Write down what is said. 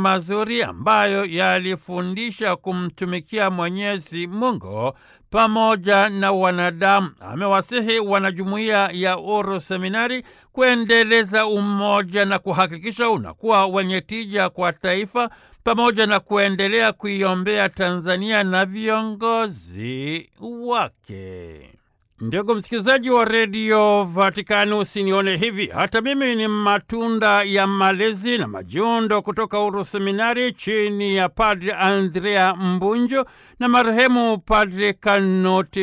mazuri ambayo yalifundisha kumtumikia Mwenyezi Mungu pamoja na wanadamu. Amewasihi wanajumuiya ya Uru Seminari kuendeleza umoja na kuhakikisha unakuwa wenye tija kwa taifa pamoja na kuendelea kuiombea Tanzania na viongozi wake. Ndugu msikilizaji wa redio Vatikani, usinione hivi, hata mimi ni matunda ya malezi na majiundo kutoka Uru Seminari chini ya Padre Andrea Mbunjo na marehemu Padre Kanoti